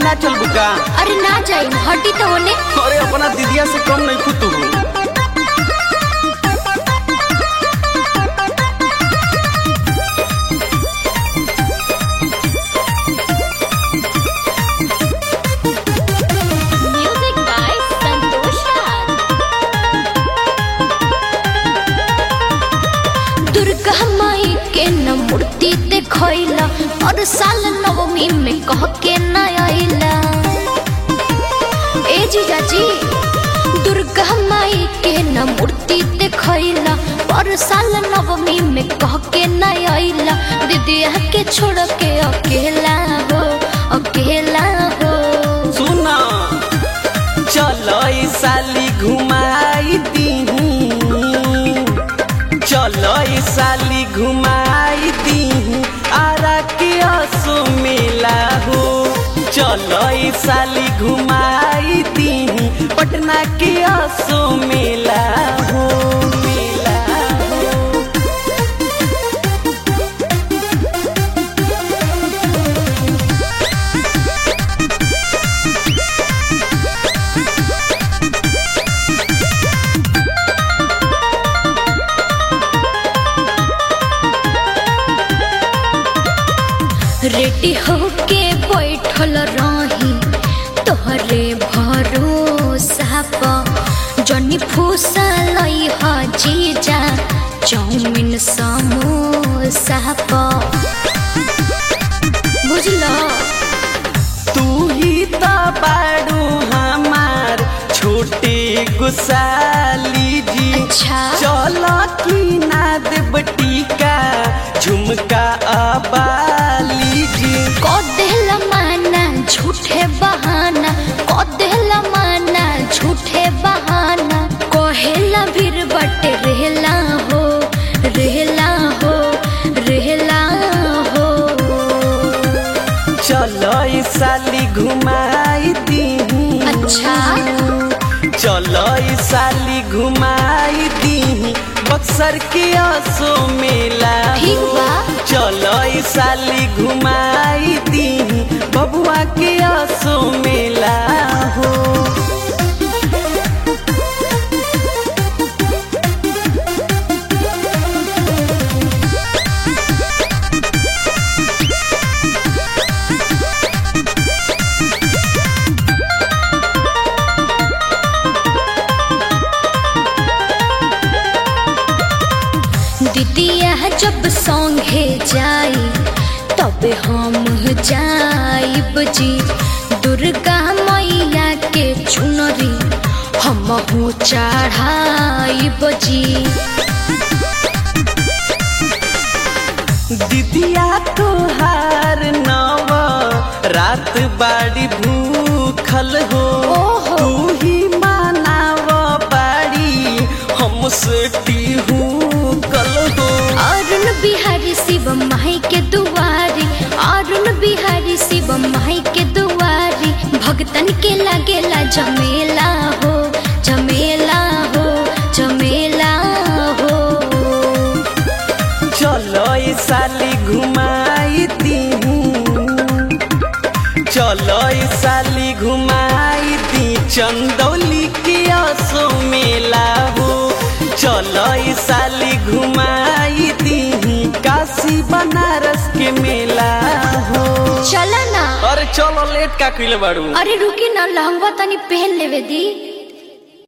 ना चल बुका अरे ना जाई हटी तो होने अरे अपना दीदिया से कम नहीं खुद तू म्यूजिक बाय संतोष राज दुर्गा माई के न मूर्ति देखैला और साल नवमी में कह के न आइला ए जीजा जी दुर्गा माई के न मूर्ति देखैला और साल नवमी में कह के न आइला दीदिया के छोड़ के अकेला हो अकेला हो सुना चलो ई साली घुमाई दीहू चलो ई साली घुमाई दीहू आरा के असो मेला हो चलो ई साली घुमाई दीहू पटना के असो मेला हो मेला हो रेडी होके बैठल रही तोहरे भरोसा प जनी फूसा लई ह जीजा चाउमिन समोसा प बुझलो तू ही तो बाड़ू हमार छोटे गुसाली जी अच्छा। चलो की ना देव टीका झुमका अबाली जी को देहला माना झूठे बहाना को देहला माना झूठे बहाना कोहेला भीर बटे रहला हो रहला हो रहला हो चलो ई साली घुमाई दी अच्छा चलो ई साली घुमाई दी बक्सर के असो मेला ठीक हो। बा। चलो ई साली घुमाई दी बबुआ के असो मेला हो दीदिया जब संगे जाई तब हम जाइब जी दुर्गा मैया के चुनरी हम चढ़ाइब जी दीदिया तोहार नव रात बाड़ी भूखल हो ओहो। तू ही मानाव बाड़ी हमसे टीहू कल हो अरुण बिहारी शिव माई के दुआरी अरुण बिहारी शिव माई के दुआरी भगतन के लगेला जमेला हो जमेला हो जमेला हो चलो ई साली घुमाई दीहू चलो ई साली घुमाई दी चंदौली के असो मेला हो चलो ई साली घुमाई दी काशी बनारस के मेला हो चला ना अरे चलो लेट का कइले बाड़ू अरे रुकी ना लहंगा तनी पहन लेवे दी